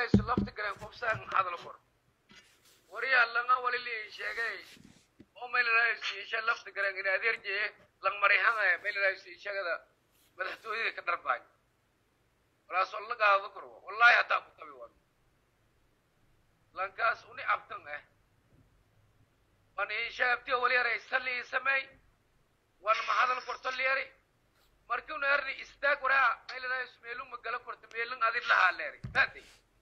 meeladaysu lafta garan qofsaan hadal kor wariya langa wali li sheegay oo meeladaysu isha lafta garan in adeer jee lang marihan ay meeladaysu ishagada madaxtooyada ka darbay walaas oo laga hado kor wallahi hataa ku tabi wan lankaas uni abtan eh wan isha abti wali yaray salli samay wan ma hadal korto liyari markuu neerni istaag waraa meeladaysu meelun magala korto meelun adin lahaa leeri taadi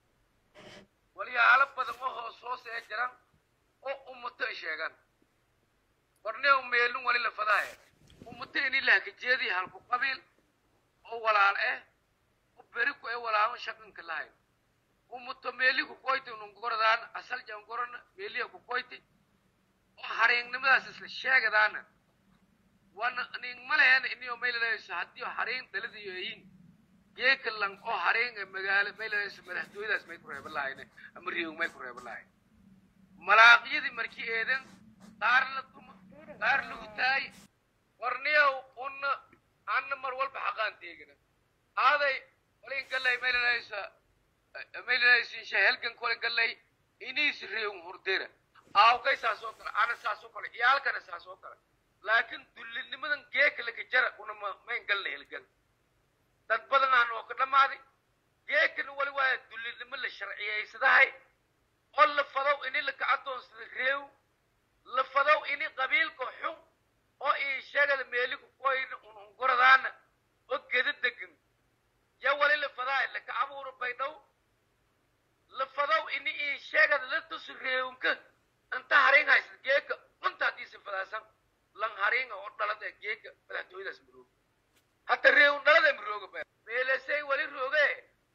walyaalo badan oo hoos hoos ee jiran oo ummato ay sheegaan warneo meelun wali la fadaaye ummato ini lahkajeedii halku qabiil oo walaal eh oo beri ku ee walaalan shaqanka lahayn ummato meeli ku koyti unungoradaan asal jangorana meeliya ku koyti oo hariignimadaas isla sheegadaana wana ning malehen inio mayladayso haddii hariin daladiyo yihiin geeka lang oo hariin ee magaalo mayladayso madaxtooyadaas may ku reeban lahayne ama riyow may ku reeban lahayn malaaqyadii markii eedan qaar la duma qaar lagu taay warniyow una anna mar walba xaqaan teegina aaday walin gallay mayladayso mayladayso insha helgan kole gallay iniis riyow hurdera aawkay saas oo kale ana saas oo kale iyaalkana saas oo kale laakiin dullinimadan geeka laka jara una ma mayn galna helgan dad badan aan oo ka dhammaaday geekana wali waa dullinimo la sharciyaysadahay oo la fadow ini laka adoonsada reew la fadow ini qabiilka xun oo ii sheegada meeliku koyna unungoradaana oo geda degan ya wali la fadaay laka abuura baydhow la fadow ini ii sheegada la tusu reewnka inta harin haysta geeka unta hadiisi fadaasan lan haringa oo dhalada geeka madaxtooyadaas marooga hata reewn dhalada marooga ba meelesay wali rooge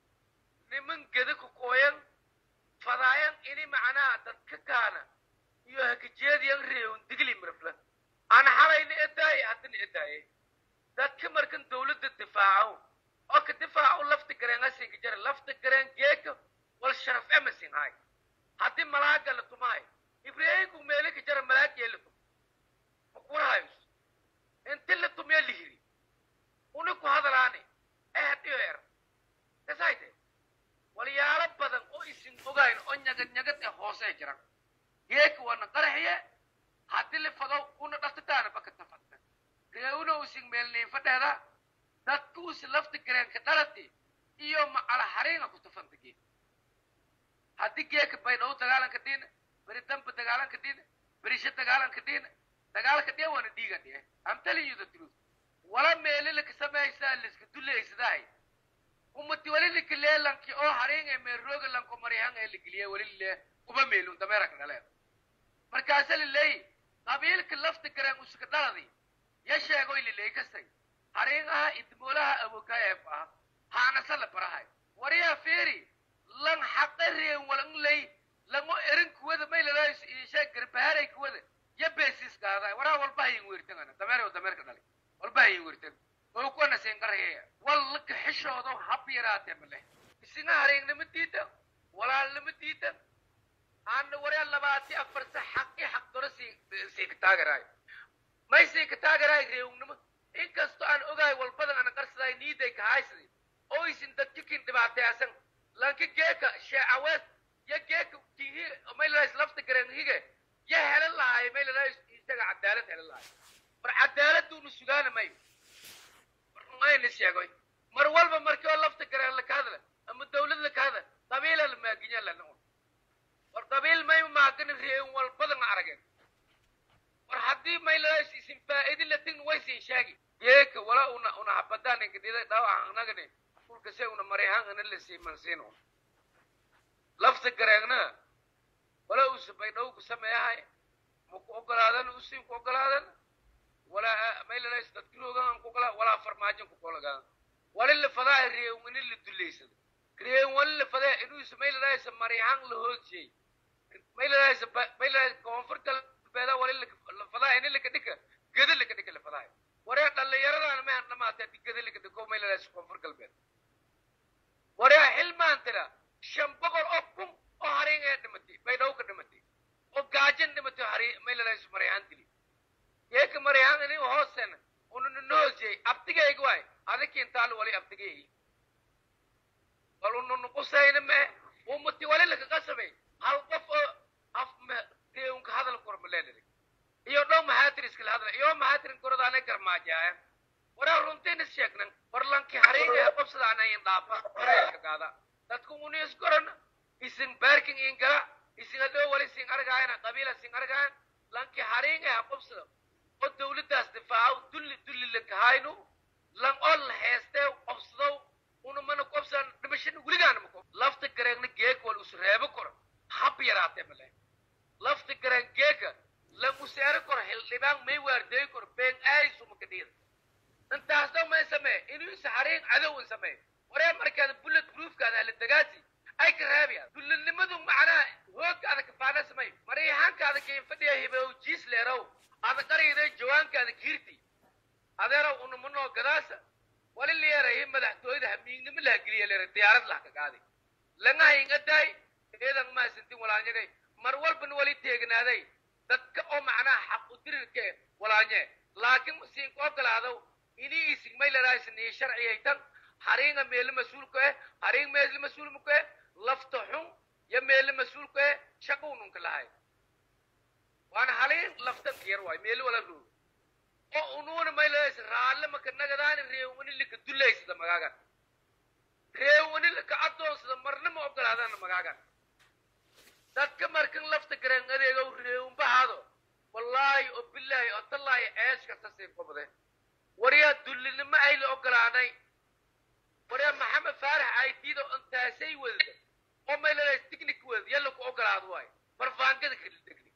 niman geda ku kooyan fadaayan ini macnaha dadka kaana iyo hakajeediyan reewn digli mirfla ana halayna edaaye haddana edaaye dadka markan dawladda difaaco oo ka difaaco lafta gareen asinka jara lafta gareen geeka wal sharaf emasin hay haddii malaaga la tumahay ibraahimku meele ka jara malaagee la tum makurahayus inti la tumya lihiri uni ku hadalaani eh dhiyer kasayte walyaalo badan oo isin ogayn oo nyagad nyagad ee hoosee jiran geeka wana qaraxiye haddii la fadow una dhaftataana baka tafadta reewna usin meelniin fadheeda dadka usi lafta gareenka dhalati iyo macala hariinga ku tafanta geek haddii geeka baydhow dagaalanka dhiina beri damba dagaalanka dhiina berisha dagaalanka dhiina dagaalka dhee wana dhiiga dhee I'm telling you the truth wala meeli laka samaysaa liska duleysadahay umati wali lika leelanki oo hariinga meerooga lanko maryahan ee ligiliye wali lee uba meelun dameeraka dhaleen markaasa lileeyi qabiilka lafta gareen uska dhaladi ya sheegoy lileey kastay hariingaha idmoolaha awokaayeef ah haanasa la barahay wariyaa feeri lan xaqa reen walan ley lango erin kuwada maylalays isha garbaharay kuwada ya beesis gaada waraa walba hayin weertangana dameer oo dameerka dhalay walba hayin weertan oo kuwana seenqarheeya wallaka xishoodo hab yaraatee male isinga hariignima diidan walaalnima diidan aana waraa labaati afar sa xaqi xaq doro sii sii ka taagaraay may sii ka taagaraay reewnimo inkastoo aan ogahay walbadan ana qarsaday niiday ka haysday oo isin dadkikin dhibaateyasan lanki geeka sheecaweed ya geeka kihi maylalays lafta gareen hige ya helan lahaay maylalays isaga cadaalad helan lahaay mar cadaaladduunu sugaana mayo mayna sheegoy mar walba markii oo lafta gareen laka hadla ama dawlad laka hadla qabiila la maaginya lana un war qabiil may maagana reeyin walbadan arageen war haddii maylalays isin faa'idi latin way siin sheegi geeka wala una una habadaan inkadida dhaawac anagani dhulka se una marayhankana la siimansiin un lafta gareegna wala usa baydhow ku sameeyahay maku ogolaadan usin ku ogolaadan wala maylalays dadkiroogan ku ogola walaa farmaajan ku kolagaan wali la fadaa reewngani la duleysada reewng wali la fadaa inuusa maylalaysa marayhan la hoosiyey maylalaysa maylalaysa koonfurta beeda wali la fadaa ini laka dhika geda laka dhika la fadaa waree dhallinyaradan ma dhamaatay haddii geda laka dhiko maylalaysa koonfur galbeed waree xilmaan tira shan boqol oo kun oo hariin ee dhimatay baydhow ka dhimatay oo gaajan dhimatay hari maylalaysa marayhan dili yeeka marayhan ini hoosen ununa noosiyey abtigayga waay adikintaal wali abtigay bal ununu qusayna mee ummati wali laga qasabay hal qof oo af reewnka hadal korma leenahay iyo dhow maxaatir iskala hadla iyo maxaatirin koradaanay garmaajaaya waraa runtiina sheegnan warlanki hariiga qabsadaanayin dhaafa horeelka gaada dadku uni iskoran isin baarking in gala isin adoo wali sin argaayana qabiila sin argaayan lanki hariiga ha qabsada oo dawladdaas difaaco dulli dulli lankahaynu lan ol heestee qabsadow una mana qabsan dhimashana weligaana mako lafta gareegna geeg wal usreebo koro hab yaraatee male lafta gareen geega lan useero koro hildhibaan may waardeey koro been aaysu makadhiida intaasoo may samee inuu saxariin cadow in samee waree markaada bullet proofkaada hala dagaasi ay ka reebayaan dullinimadu macnaha hoogkaada kafaana samay mariixaankaada kain fadhiya hibow jiis leerow ada qariyday jawaankaada kiirti adeerow unamanoo gadaasa wali leerahi madaxtooyada hamiignimo laha geliya leera diyaarad lah ka qaadi langa hingadaay eedan maasintin walaanyagay mar walbana wali teegnaaday dadka oo macnaha xaq u dirirke walaanye laakiin siin koo galaadow ini isig may laraasniye sharciyaytan hariinga meele mas-uulka eh hariing meele mas-uulmuka eh lafta xun ya meele mas-uulka eh shaqownunka lahay waana haliin laftan kiyar waay meele wala roog oo unuuna may laraas raalle maka nagadaani reewani lika dulaysada magaagan reewani lika addoonsada marna ma ogolaadana magaagan dadka markan lafta garan adeegow reewunbahaado wallaahi oo bilaahi oo tallaahi eesh kasta siin kubade waryaa dullinimo ayla ogolaanay waryaa maxamed faarax aydiida intaasay wadada oo maylalays tignik wadad yalla ku ogolaado waay barfaangada kala tegni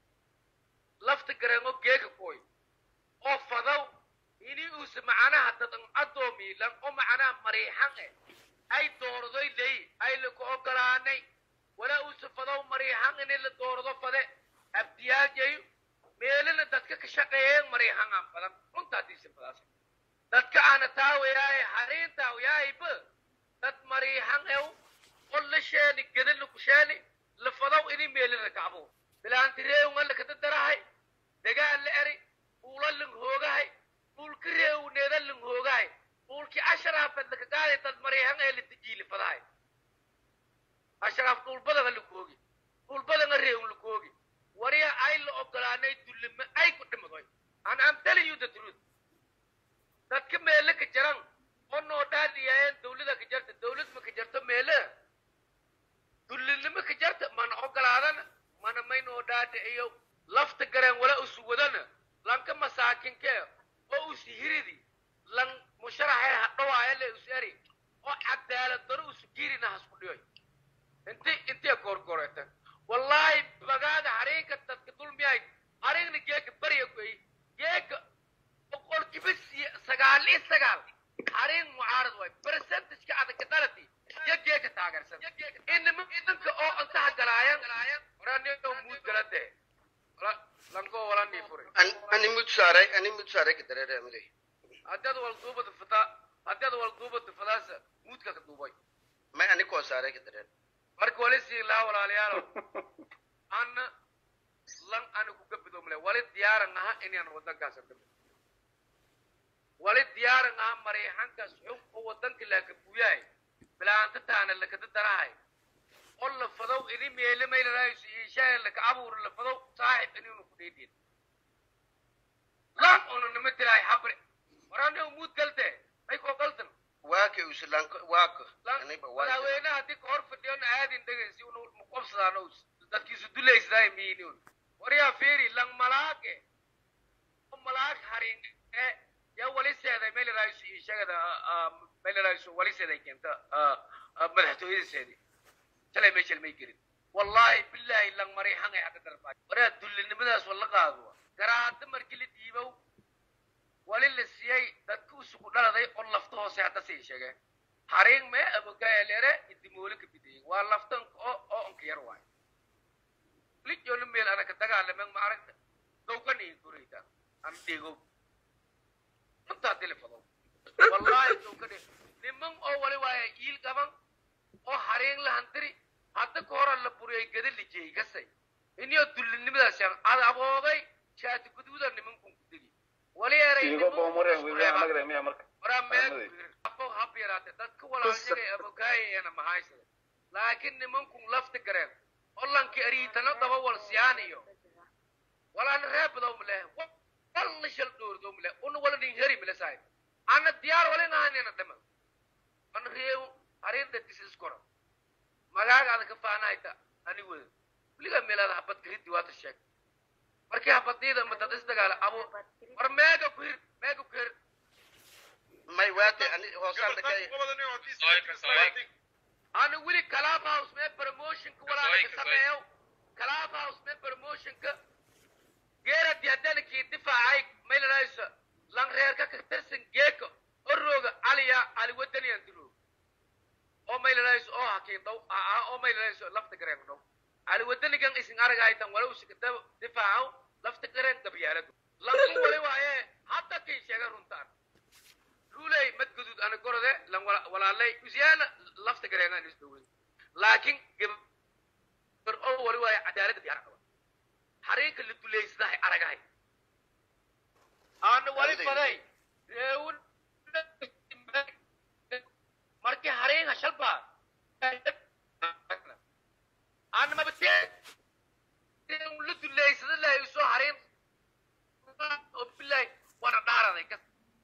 lafta gareengo geega kooy oo fadaw ini uusa macnaha dadan addoomiilan oo macnaha mariixan eh ay doordoy ley ayla ku ogolaanay walaa uusa fadaw mariixan ini la doordo fade abdiyaajayo meelana dadka ka shaqeeyeen mariixangaan badan runtaadiisa fadaas dadka ahna taawayaaye hariin taawayaayiba dad mariixan ew oo la sheeni gedana ku sheeni la fadaw ini meelana kacbo bilaanti reewnga lakada darahay degaan la eri uula lang hoogahay uulka reewneeda lang hoogahay uulki asharaafed laka gaaday dad mariixan ee la tijiili fadahay ashraaf dhulbadanga lakoogi dhulbadanga reewn lakoogi wariya ay la ogolaanay dullima ay ku dhimadoy and I'm telling you the truth dadka meele ka jaran oo noo dhaadhiyaayeen dawlada ka jarta dawlad ma ka jarto meele dullinimo ka jarta mana ogolaadana mana may noo dhaadhiciyo lafta gareen wala usu wadana lanka masaakinke oo usi hiridi lan musharaxee hadhawaaya le us eri oo cadaalad daro usu girina hasku dhiyoy inti intee goorgooreta wallaahi bagaaga hariinka dadka dulmiyahay hariingna geeka bariya kuey geeka boqolkiiba sagaal iyo sagaal hariin mucaarad waay percentageka adagka dhalati iyo geeka taageersan inima idinka oo intaha galaayan oranio muud galade lanko walanii furi ani mud saaray ani mud saaray ka dareereemade haddaad wal duubada fata haddaad wal duubada fadaasa muudka ka duubay may ani koo saaray ka dareer marka wali sii laha walaalayaalo ana lan ani ku gabidomle wali diyaaran aha inaan wadankaas dhimo wali diyaaran aha mariixankaas xog oo wadanka laaka buyahay bilaanta taana lakada darahay oo la fadow ini meele maylaraayisu iishaaya laka abuur la fadow saaxib ininu ku dheedin lan una nima tirahay xabre warani umuud galte may koo galtan waaka uslanko waaka aniba waaka madaxweynaha haddii ka hor fadhiyona aadin dhegaysi unu muqobsadaano dadkiisu dulaysaday miiniun waryaa fiiri lang malaage oo malaag harin ee yaa wali seeday meelaraayisu iishagada meelaraayisu wali seeday keenta madaxtooyadiseedii shalay meeshal may gelin wallaahi bilaahi lang mariixan ay hadda darbaa waryaa dullinimadaas wala qaado garaada markii la dhiibow wali la siiyey dadka usugu dhaladay oo lafta hoose hadda sii sheegeen hariin mee abogaaleere idimoole ka bidayey waa laftan oo oo onka yar waay lijoona meel anaka dagaalamen ma aragta dowkan iyo gurayda an dhigo intaa dilifado wallaahi dowkan niman oo wali waaya iil qaban oo hariin la hantiri hadda ka hora la buriyay gada lijiyey kasay inyo dullinimadaas yan ad aboogay shaati guduuda nimankun ku degi wali eray Igo ba umure wiya magre miya marka. waraa meel Ahmadi. afo hab yaraate dadka walaanyagay abogaayayana mahaysada laakiin nimankun lafti gareen hollanki ariitana daba wal siyaan iyo walaana reebadaw male walla shal dhoordo male una wala nin heri male saay ana diyaar walin ahanina dhama ana reew arinda disis kora magaagaada ka faanayta ani wada weligaa meelaada habad gariddi waata sheeg markii habadiida matad isdagaala abo war meega ku hir meega ku hir may waate ani hoosaan dhakay ana weli club house mee promotionka walaala ka sameeyo club house mee promotionka geeradi haddana kii difaacay maylanayso lan reerka ka tirsan geeka orooga aliya ali wadaniyan dilo oo maylanayso oo hakiindaw oo maylanayso lafta gareen dhow ali wadanigan isin aragaytan wala usika difaacaw lafta gareen gabyaaladu lanku wali waaye hadda kii sheega runtaan ruuley madgudud ana gorode lan walaalay usiyaana lafta gareenaan isdhowey laakiin gabar oo wali waaye cadaaladda diyaar qaba xariinka la duleysadahay aragahay aana wali faday reewun markii hariinha shalbaa aana mabate la duleysada lahay usoo hariin oo bilaay waana dhaaraday kas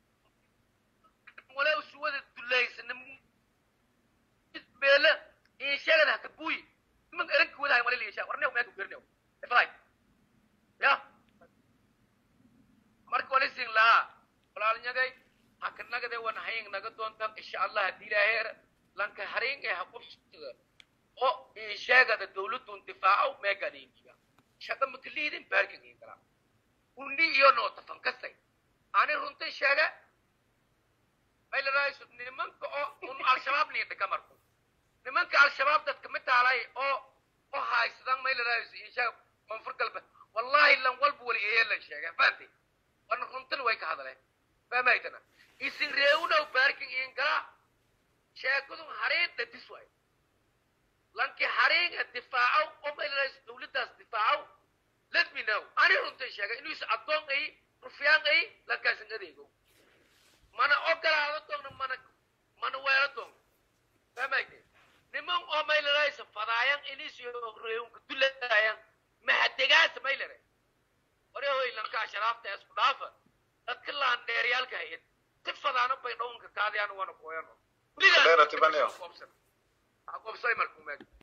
wala usuwada duleysana beela insheegada haka buuyi niman eranka wadahay wala liishaa warnew meeka gernew ifalay ya marka wala sin lahaa walaalnyagay haka nagade wan haying naga doontan insha allah hadii ilaaheer lanka hariing ee haqubsada oo insheegada dawladun difaacow meegadinkiga shaqa makaliidin baarkigin kala undi iyo nootafan kasay ani runta sheega maylarayso nimanka oo un al-shabaab niidhika marku nimanka al-shabaab dadka mid taalay oo oo haysadan maylarayso insheega koonfur galbeed wallahi lan walba wali eyelan sheega fahanti wana runtan way ka hadleen fahmaytana isin reewunow baarkin iin galaa sheekadun hariin dhadis waay lanki hariinga difaacow oo maylarayso dawladdaas difaacow let me know ani runtan sheega inuu is addoon ay rufyaan ay lankaasin adeego mana ogolaado doogna mana mana weelo doogna fahmayte niman oo maylaraysa fadaayan inisiyo reewunka dulayan mahadegaasa maylare ore hoy lankaa sharaafta isku dhaafa dadka laan dheeryaalka hayad si fadaano bay dhawunka kaadiyaan wana kooyano Dheerati baneo. ha qobsay markuu meesha